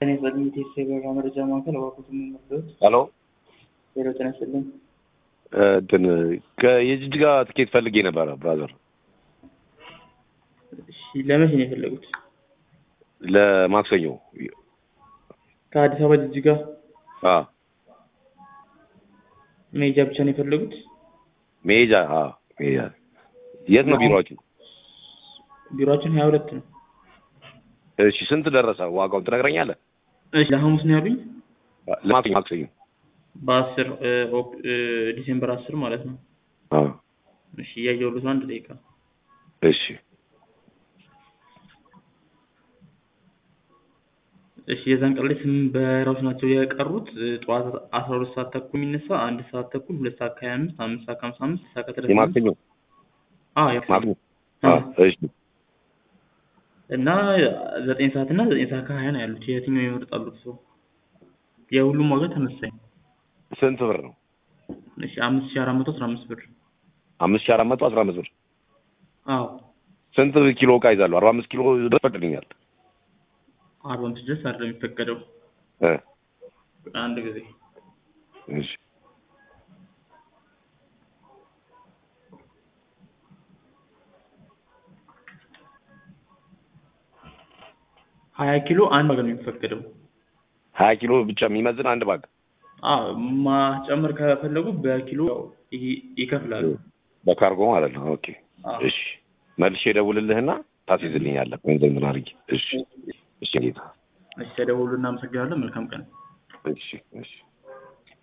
እኔ በሊሚቴድ የበረራ መረጃ ማዕከል እባክዎትን መመሪያዎች ሄሎ ሄሎ ጤና ይስጥልኝ። እንትን ከየጅጅጋ ትኬት ፈልጌ ነበረ ብራዘር እሺ ለመቼ ነው የፈለጉት? ለማክሰኞ ከአዲስ አበባ ጅጅጋ አ መሄጃ ብቻ ነው የፈለጉት? መሄጃ አ መሄጃ የት ነው ቢሮአችሁ? ቢሮአችን ሀያ ሁለት ነው። እሺ ስንት ደረሰ ዋጋውን ትነግረኛለህ? እሺ ለሐሙስ ነው ያሉኝ? ለማክሰኞ ማክሰኞ በአስር ዲሴምበር አስር ማለት ነው። አ እሺ እያየሁልዎት ነው። አንድ ደቂቃ እሺ እሺ የዛን ቀን ላይ ስምንት በረራዎች ናቸው የቀሩት። ጠዋት አስራ ሁለት ሰዓት ተኩል የሚነሳ አንድ ሰዓት ተኩል ሁለት ሰዓት ከሀያ አምስት አምስት ሰዓት ከሀምሳ አምስት ሰዓት ከሰላሳ አምስት የማክሰኞ አዎ የማክሰኞ ማክሰኞ አ እሺ እና ዘጠኝ ሰዓት እና ዘጠኝ ሰዓት ከሀያ ነው ያሉት። የትኛው ይመርጣሉ ሰው? የሁሉም ዋጋ ተመሳሳይ ነው። ስንት ብር ነው? እሺ አምስት ሺህ አራት መቶ አስራ አምስት ብር አምስት ሺህ አራት መቶ አስራ አምስት ብር አዎ ስንት ኪሎ እቃ ይዛለሁ? አርባ አምስት ኪሎ ድረስ ፈቅድልኛል። አርባ አምስት ድረስ አይደለም የሚፈቀደው። እ አንድ ጊዜ እሺ ሀያ ኪሎ አንድ ባግ ነው የሚፈቀደው። ሀያ ኪሎ ብቻ የሚመዝን አንድ ባግ አዎ ማስጨመር ከፈለጉ በኪሎ ይ- ይከፍላሉ። በካርጎ ማለት ነው። ኦኬ አዎ። እሺ መልሼ እደውልልህና ታስይዝልኛለህ ገንዘብ ምን አድርጌ። እሺ እሺ ጌታ እሺ ተደውሉ። እናመሰግናለን። መልካም ቀን። እሺ እሺ